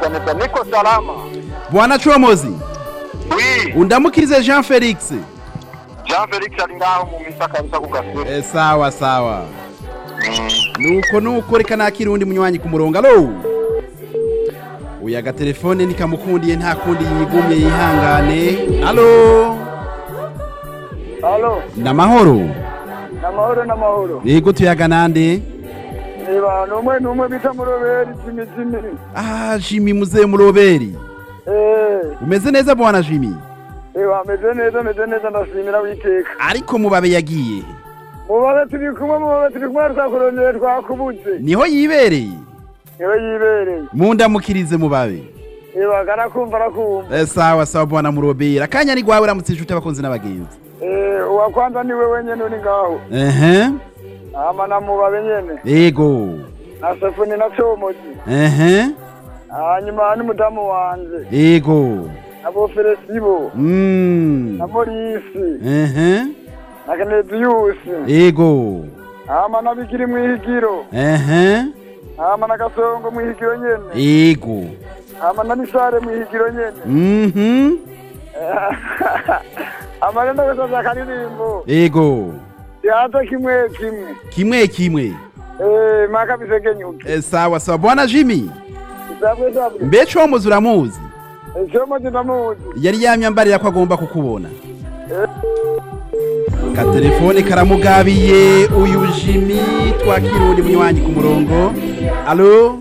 neza neza niko salama bwana comozi wi undamukirize jean felix jean felix ari ngaho mu misa kabisa ku gasore e, sawa sawa nuko nuko reka nakira undi munywanyi ku murongo alo uyu agatelefone nikamukundiye nta kundi yigumye yihangane alo Halo, namahoro namahoro namahoro. yego tuyaga nande Eba, numwe numwe bita muroberi jimi jimi. ah jimi muzee muroberi Eh, umeze neza bwana jimi eba meze neza meze neza ndashimira witeka. ariko mubabe yagiye Mubabe turi kumwe mubabe turi kumwe twakurondeye twakubuze. niho yibereye Ewe yibereye. mundamukirize mubabe Eba karakumva arakumva. e, sawa sawa bwana muroberi akanya ni gwawe uramutse inshuti abakunzi n'abagenzi Eh, uwa kwanza ni wewe nyene uri ngaho. ehe Ama na mubabe nyene. yego Na sefuni na comozi. ehe Hanyuma n'umudamu wanje. yego Abo Felesibo. Mm. Na Morisi. ehe Na Kenediyusi. yego Ama na Bigiri mwihigiro. ehe Ama na Gasongo mwihigiro nyene. yego ama na nisare mwihigiro nyene mhm amarenda gusaza akaririmbo yego yaza kimwe kimwe kimwe kimwe Eh, maka bisegenyuke e, sawa sawa bwana jimi sabwe sabwe mbe comuzi uramuzi cyomo ndamuzi yari yamyambarira ko agomba kukubona katelefone karamugabiye uyu jimi twakira uwundi munywanyi ku murongo alo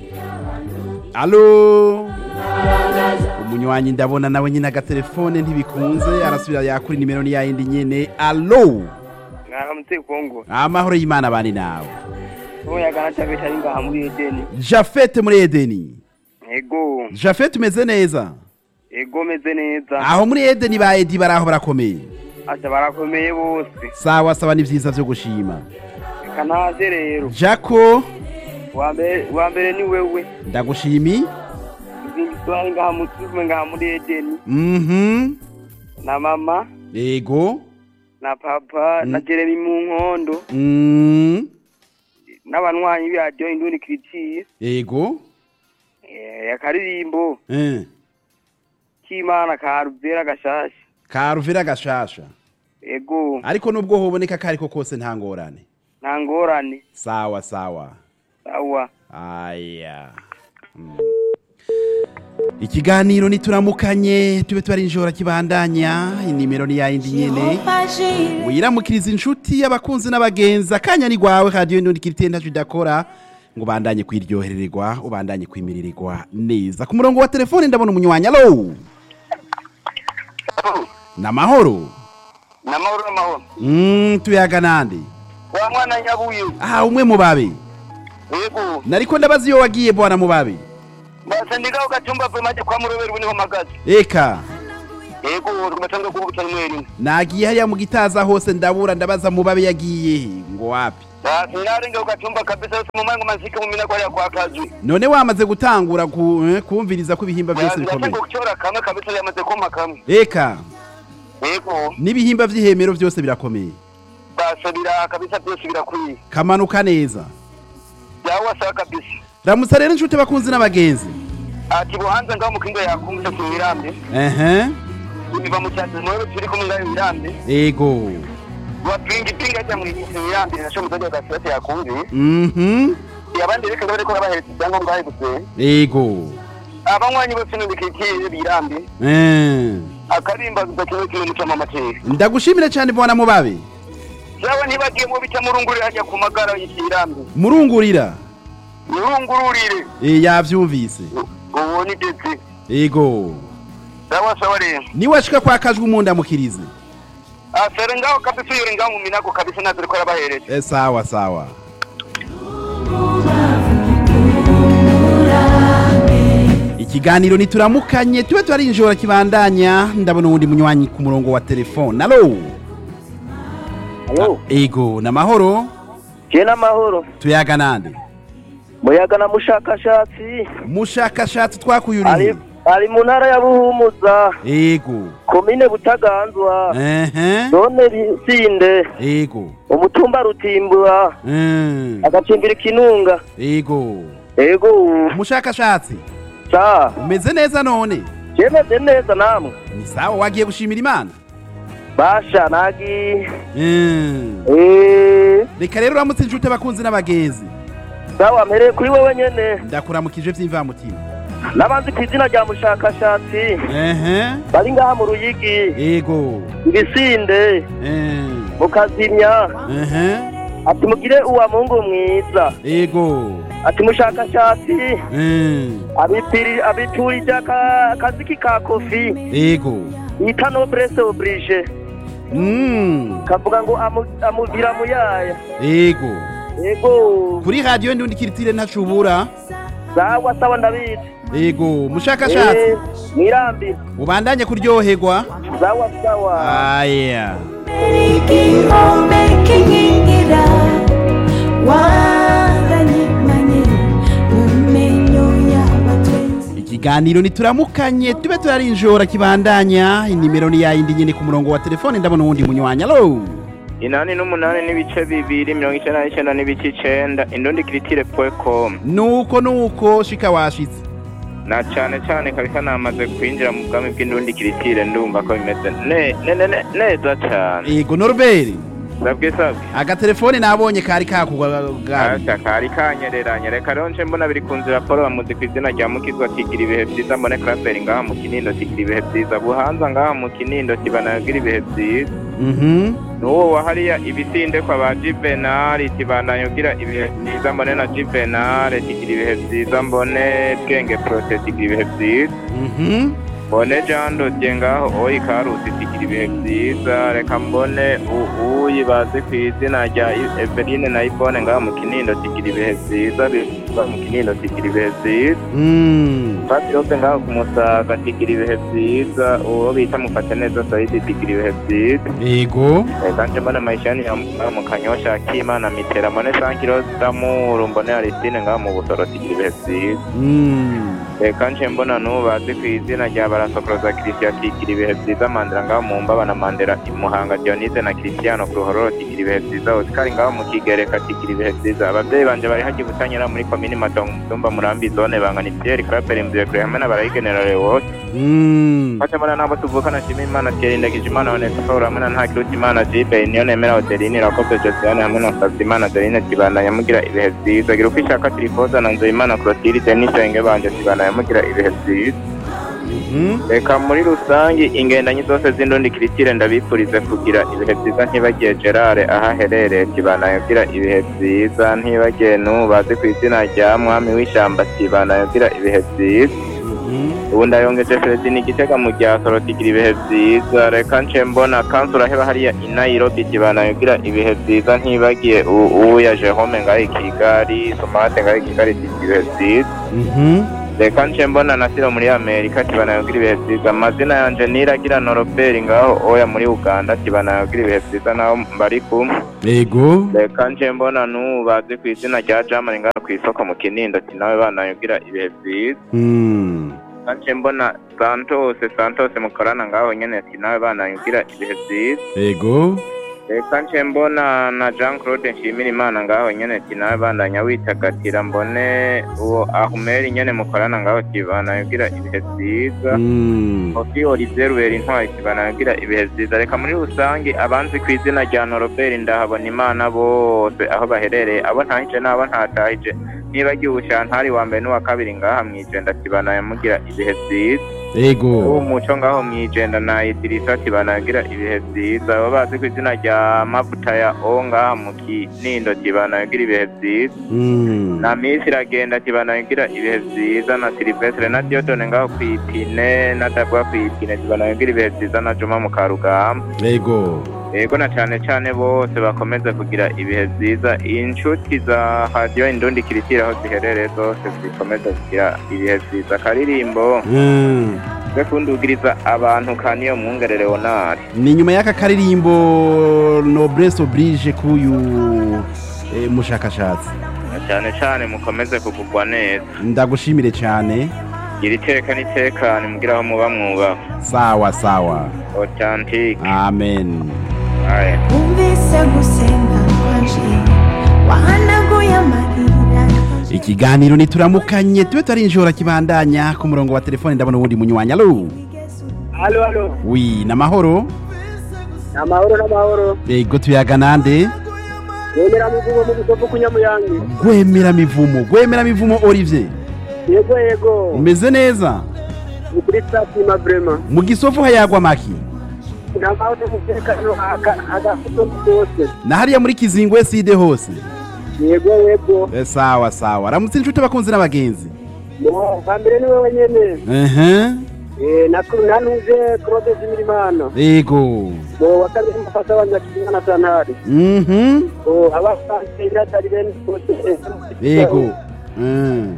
alo umunywanyi ndabona nawe nyine agatelefone ntibikunze arasubira yakuri nimero ni yayindi nyene alo mwaramutse kongo amahoro y'imana bani nawe umuyaga na chaveta ari ngaha muri edeni jafete muri edeni ego jafete umeze neza ego meze neza aho muri edeni ba edi bari aho barakomeye asa barakomeye bose sawa sawa ni vyiza vyo gushima reka ntaze rero jako Uwa mbere- uwa mbere ni wewe ndagushimi izindi twari ngaha mu- turi kumwe ngaha muri edeni mhm na mama ego na papa na jeremy mu nkondo mm n'abanywanyi b'iradiyo indundi kiritiye ego akaririmbo eh k'imana ka ruvera gashasha karuvira gashasha ego ariko nubwo hoboneka kariko kose nta ngorane nta ngorane sawa sawa sawa aya Mm. ikiganiro nituramukanye tube twarinjora kibandanya inimero ni yayindi nyene wiramukiriza inshuti y'abakunzi n'abagenzi akanya ni gwawe radiyo n'undi kirite ntacyo idakora ngo ubandanye kwiryohererwa ubandanye kwimirirwa neza ku murongo wa telefone ndabona umunywanyi alo namahoro namahoro namahoro mm, tuyaga nande wa mwana nyabuye aha umwe mubabe yego nariko ndabaza iyo wagiye bwana mubabe basa ndigaho gatumba pe maje kwa muroberi ubu niho mpagaze eka yego tugatanga kuvuga rimwe rimwe nagiye hariya mu gitaza hose ndabura ndabaza mubabe yagiye he ngo wapi basi narenga ugatumba kabisa yose mu mango mazike mu minago hariya kwa kazi none wamaze gutangura ku, eh, kumviriza ko ibihimba byose bikomeye yatanga kucyora kamwe kabisa yamaze kumpa kamwe eka yego n'ibihimba vy'ihemero byose birakomeye basa bira kabisa byose birakwiye kamanuka neza byawa sawa kabisa ramutsa rero inshuti bakunzi n'abagenzi ati buhanze ngaho mu kindo yakumvise ku mirambi ehe biva mu cyatsi mu turi kumwe ngaho mirambi ego wapinga ipinga ajya mu mirambi nasho muzaje gasirate yakumviye mhm abandi reka bariko babahereza ibyangombwa hari gusenya ego abanywanyi bose n'ibikikire birambi eh akarimbaza kimwe kimwe mucamo amateka ndagushimire cyane bwana mubabe jawe ntibagiye mu bica murungurire hajya ku magara y'ikirambi murungurira murungururire eh yavyumvise uwo ni detse ego sawa sawa rero niwashika kwa kajwi umundamukirize asere ngaho kabisa uyore ngaho mu minago kabisa ntazi ariko arabahereza eh sawa sawa ikiganiro nituramukanye tube twarinjora kibandanya ndabona uwundi munywanyi ku murongo wa telefone alo Alo, ego namahoro je n'amahoro. tuyaga nande Muyaga na mushakashatsi mushakashatsi ari twakuyuriye ari mu ntara ya Buhumuza, ego komine Butaganzwa, ehe zone Sinde, ego umutumba Rutimbura, Mm. agacimbira Kinunga. ego Ego, umushakashatsi sa umeze neza none yemeze neza namwe ni sawa wagiye gushimira imana basha nagi Mm. eh reka rero uramutse inshuti abakunzi n'abagenzi sawa mpereye kuri wowe nyene ndakuramukije vy'imvamutima n'abanzi ku izina rya mushakashatsi ehe bari ngaha mu ruyigi ego ibisinde Eh. mukazimya ehe ati mugire uwa mungu mwiza ego ati mushakashatsi Eh. abipiri abiturije aka- akaziki ka kofi ego yita noblesse oblige Mm. kavuga ngo amu- amuvira mu yaya ego yego kuri radiyo ndi kiritire ntacubura sawa sawa ndabizi ego mushakashatsi Eh, mwirambi ubandanye kuryoherwa sawa sawa aya igihome kinkingira waranyimanye mu menyo y'abatwenzi ikiganiro nituramukanye tube turarinjora kibandanya inimero ni yayindi nyene ku murongo wa telefone ndabona uwundi munywanya alo inani n'umunani n'ibice bibiri mirongo icyenda n'icyenda n'ibice icenda indundi kiritire com nuko nuko shika washitse na cane cane kabisa namaze kwinjira mu bwami bw'indundi kiritire ndumva ko bimeze ne- ne- ne- ne- neza cane ego norbert sabwe sabwe agatelefone nabonye kari kakugwa Asa kari kanyereranye reka rero nce mbona biri ku nzira polo bamuzi ku izina rya mukizwa tigira ibihe vyiza mbone kraperi ngaha mu kinindo tigira ibihe vyiza buhanza ngaha mu kinindo kibanagira ibihe vyiza mhm n'uwo wahariya ibisinde kwa ba juvenali tibandanye ugira ibihe vyiza mbone na juvenali tigira ibihe vyiza mbone bwenge prote tigira ibihe vyiza mhm mbone jean dodier ngaho oyi karusi tigira ibihe vyiza reka mbone u- uyi bazi ku izina rya I- eveline na ibone ngaho mu kinindo tigira ibihe vyiza biva mu kinindo tigira ibihe vyiza Mm. Pati yose ngaho ku musaga tigira ibihe vyiza uwo bita mufate neza saidi tigira ibihe vyiza ego kanje mbona maishani ya ngaho mu kanyosha akimana mitera mbone sankiro damuru mbone aristine ngaho mu busoro tigira ibihe vyiza Mm. reka nje mbona n'ubu bazi ku izina rya barasokoroza christian tigira ibihe vyiza mandela ngaho mu mbaba na mandela imuhanga dionise na christiano ku ruhororo tigira ibihe vyiza osikari ngaho mu kigereka tigira ibihe vyiza abavyeyi banje bari hagiye gutanyira muri komini matongo mutumba murambi zone bangana ivyeri kraperi mvuye kure hamwe n'abarayigenera rewose Mm. Wacha mbona nabo tuvukana shima imana kerindagije imana onetse paul hamwe na ntakiruta imana jibe niyo nemera odeline rakoze josiane hamwe na nsavye imana deline kibandanya mugira ibihe vyiza gira uko ishaka tirifoza na nzoye imana clotilde n'isenge banje kibandanya mugira ibihe vyiza Mhm. reka muri rusange ingendanyi zose z'indundi kiritire ndabifurize kugira ibihe vyiza ntibagiye gerard aho aherereye kibandanya ugira ibihe vyiza ntibagiye n'ubu bazi ku izina rya mwami w'ishamba kibandanya ugira ibihe vyiza Mhm. ubu ndayongeje Feredini igitega mu gihe asoro kigira ibihe vyiza reka nce mbona kansura heba hariya i Nairobi kibana yogira ibihe vyiza ntibagiye u- uya Jerome ngaho i Kigali Somate ngaho i Kigali kigira ibihe vyiza Mhm. reka nce mbona Nasiro muri Amerika kibana yogira ibihe vyiza amazina yanje niragira Norobert ngaho oya muri Uganda kibana yogira ibihe vyiza naho mbari kumwe ego reka nce mbona n'ubu bazi ku izina rya Germany ngaho kw'isoko mu Kinindo ati nawe bana yogira ibihe vyiza Mm. Kanje mbona Santos Santos mukorana ngaho nyene ati nawe banayugira ibihe vyiza ego reka nce mbona na Jean Claude Nshimira Imana ngaho nyene ati nawe bandanya witagatira mbone uwo Ahumeri nyene mukorana ngaho ati banayugira ibihe vyiza Mm. Kofi Olivier Rubera intwari ati banayugira ibihe vyiza reka muri rusange abanzi ku izina rya Norobert ndahabona Imana bose aho baherereye abo ntahije n'abo ntatahije nibagiwe ubushantari wa mbere n'uwa kabiri ngaha mwijenda ati banayamugira ibihe vyiza ubu ego muco ngaho mwijenda na idirisa ati banagira ibihe vyiza baba bazi ku izina rya mavuta ya o ngaha mu kinindo ati banagira ibihe vyiza Mm. na misi iragenda ati banagira ibihe vyiza na silivestre na diodone ngaho kw'ipine na dabwa kw'ipine ati banagira ibihe vyiza na juma mu karugamba ego yego na cane cane bose bakomeze kugira ibihe vyiza inshuti za radiyo indundi kiritira aho ziherereye zose zikomeze kugira ibihe vyiza akaririmbo Mm. twe kundugiriza abantu kaniyo mwungerere onari ni nyuma y'aka karirimbo noblesse oblige k'uyu eh, mushakashatsi cyane cyane mukomeze kugugwa neza ndagushimire cyane gira iteka n'itekane mugira aho muba mwubaha sawa sawa authentique amen aya wumvise gusenga kwanje wahanaguye amarira ikiganiro nituramukanye tube tarinjora kibandanya ku murongo wa telefone ndabona uwundi munywanya alo halo halo wi namahoro amahoro n'amahoro ego tuyaga nande wemera muvugo mu gisopo kunyamuyange gwemera mivumo gwemera mivumo olivier yego yego umeze neza ni kuri sasima vrema mu gisofu hayagwa maki nta mahoro n'umutekano agafuto kose na hariya muri kizingwe side hose yego yego Eh, sawa sawa ramutse inshuti abakunzi n'abagenzi Mo, bwa mbere ni wowe nyene ehe Eh, naku- nanuje claude zimirimana ego mo wa kabiri mufasa wa nyakizimana na santari mhm o abasanzwe iratari bene kose ego Mm.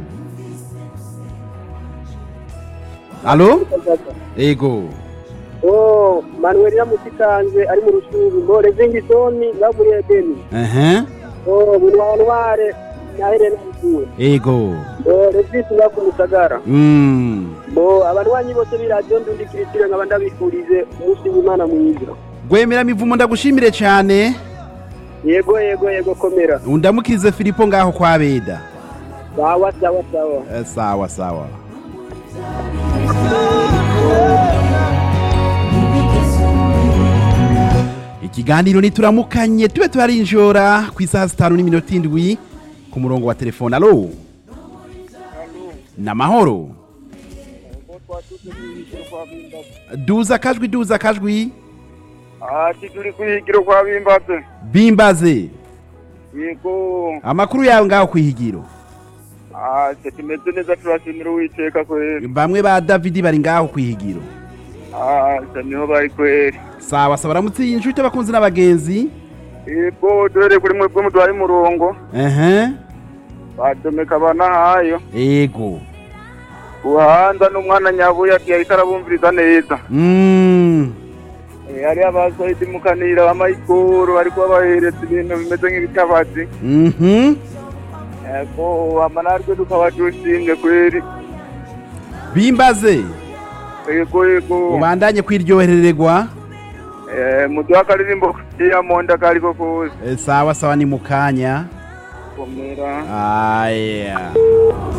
alo ego o manuel yamusikanze ari mu rushubi mo rezingisoni ngaburi edeni ehe o bunwanware na helena mkuwe ego o rezisi ngakumusagara Mm. bo abanwanyi bose b'iradiyo ndundikirikire nkaba ndabifurize umunsi w'imana mwiza gwemera mivumo ndagushimire cyane yego yego yego komera undamukirize filipo ngaho kwa beda sawa sawa sawa Eh, sawa sawa ikiganiro nituramukanye tube turarinjora ku isaha zitanu n'iminota indwi ku murongo wa telefone alo namahoro duza akajwi duza akajwi ati turi kwihigiro kwa bimbaze bimbaze yego amakuru yawe ngaho ku ihigiro ati tumeze neza turashimira uwiteka kweri bamwe ba davidi bari ngaho ku ihigiro ati niho bari kweri sawa sawa ramutse iyi nshuti abakunzi n'abagenzi yego duhereye kuri mwebwe muduhaye umurongo ehe badomeka abanahayo ego buhanda n'umwana nyabuye ati yahita arabumviriza neza Mm. Eh, hariyo abasohidi mukanira b'amayikoro bariko babahereza ibintu bimeze nk'ibitabazi Mhm. yego amanarwe tukaba dushimye kweri bimbaze yego yego ubandanye kwiryoherererwa Eh, muduha akaririmbo k'iyamonda kariko kose Eh, sawa sawa ni mukanya komera aya